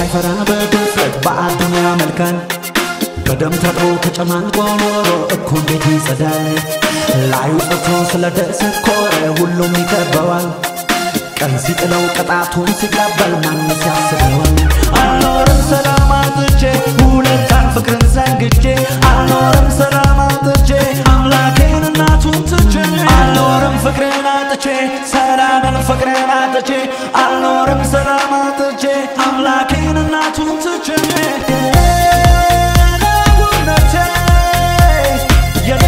ሳይፈራ በድፍረት በአዳም ያመልካል በደም ታጥቦ ከጨማንቆ ኖሮ እኮ እንዴት ይጸዳል ላዩ ጸቶ ስለ ደሰኮረ ሁሉም ይከበዋል ቀን ሲጥለው ቅጣቱን ሲቀበል ማንስ ያስበዋል አልኖርም ሰላም አጥቼ ሁለታን ፍቅርን ዘንግቼ አልኖርም ሰላም አጥቼ አምላኬን እናቱን ትቼ አልኖርም ፍቅርን አጥቼ ሰላምን ፍቅርን አጥቼ አልኖርም ሰላም አጥቼ አምላኬን እናቱን ትቼ የነውነቴ የኔ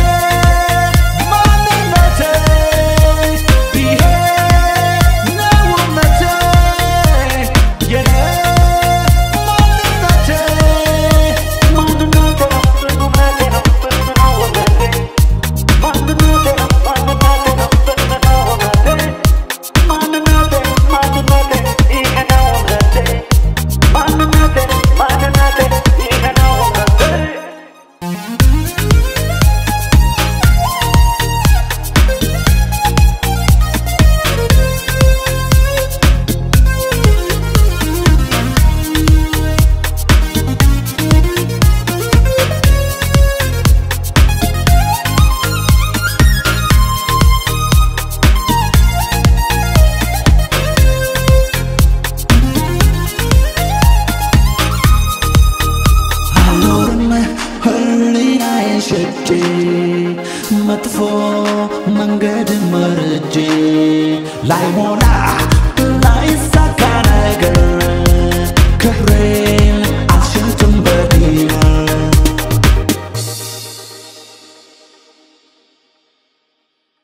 ማንነቴ ይሄ ነው እምነቴ የኔ ማንነቴ አልኖርም ህሊናዬን ሸጬ መጥፎ መንገድ መርጬ ላይሞላ ላይሳካ ነገር ክብሬን